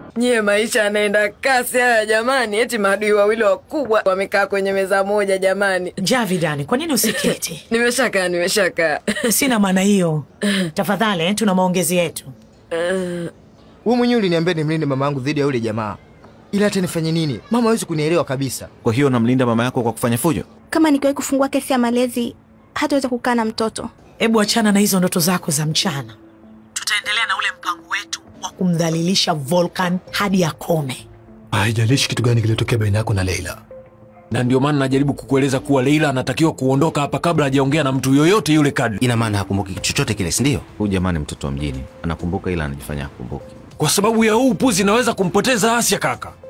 Nyie maisha yanaenda kasi haya jamani, eti maadui wawili wakubwa wamekaa kwenye meza moja jamani. Javidani, kwa nini usiketi? Nimeshakaa, nimeshakaa. Sina maana hiyo. Tafadhali, eh, tuna maongezi yetu. Wewe mwenyewe uliniambia nimlinde mama yangu dhidi ya yule jamaa, ila hata nifanye nini, mama hawezi kunielewa kabisa. Kwa hiyo unamlinda mama yako kwa kufanya fujo? Kama nikiwahi kufungua kesi ya malezi, hataweza kukaa na mtoto. Hebu achana na hizo ndoto zako za mchana. Tutaendelea na ule mpango wetu wa kumdhalilisha Volkan hadi akome. Haijalishi kitu gani kilitokea baina yako na Leila. na ndio maana najaribu kukueleza kuwa Leila anatakiwa kuondoka hapa kabla hajaongea na mtu yoyote yule kadri, Ina maana hakumbuki kitu chochote kile, si ndio? Huyu jamani mtoto wa mjini anakumbuka, ila anajifanya hakumbuki. kwa sababu ya huu upuzi naweza kumpoteza Asya kaka.